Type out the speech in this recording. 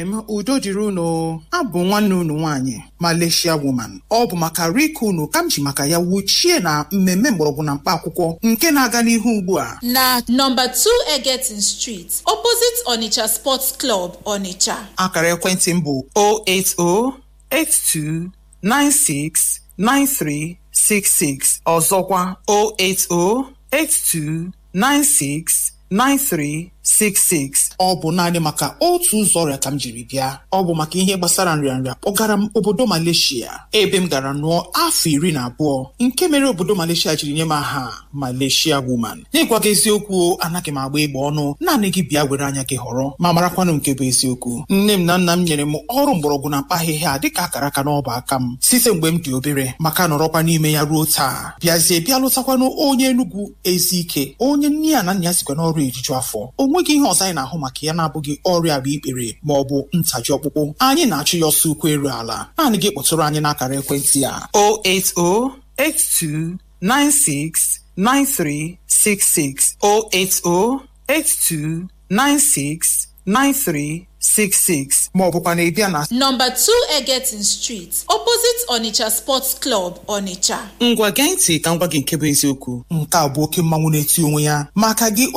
m udo dịrị unu abụ nwanne unu nwaanyị Malaysia woman ọ bụ maka rike unu ka m ji maka ya wuchie na mmemme mgbọrọgwụ na mkpa akwụkwọ nke na-aga n'ihu ugbu a na nọmba 2 Egetin Street opposite Onitsha Sports Club Onitsha akara ekwentị m bụ 08082969366 ọzọkwa 08082969366 ọ bụ naanị maka otu ụzọ ọrịa ka m jiri bịa ọ bụ maka ihe gbasara nrịanrịa kpọgara m obodo Malaysia ebe m gara nụọ afọ iri na abụọ nke mere obodo Malaysia jiri nye m aha Malaysia woman n'ịgwa gị eziokwu anaghị m agba egbe ọnụ naanị gị bịa were anya gị họrọ ma marakwanụ nke bụ eziokwu nne m na nna m nyere m ọrụ mgbọrọgwụ na mkpa ahịhịa dịka akara aka n'ọba aka m site mgbe m dị obere maka nọrọkwa n'ime ya ruo taa bịazie bịa lụtakwanụ onye Enugwu Ezike onye nne ya na nna ya sikwa n'ọrụ ejuju afọ o nweghị ihe ọzọ anyị na-ahụ maka ya na-abụghị ọrịa bụ ikpere ma ọ bụ ntaji ọkpụkpụ anyị na-achụ ya ọsọ ukwu eru ala naanị gị kpọtụrụ anyị n'akara ekwentị a 08082969366 08082969366 ma ọ bụkwa na ịbịa na nọmba 2 Egetin Street opposite Onitsha Sports Club Onitsha ngwa gee ntị ka m gwa gị nke bụ eziokwu nke a bụ oke mmanwụ na-eti onwe ya maka gị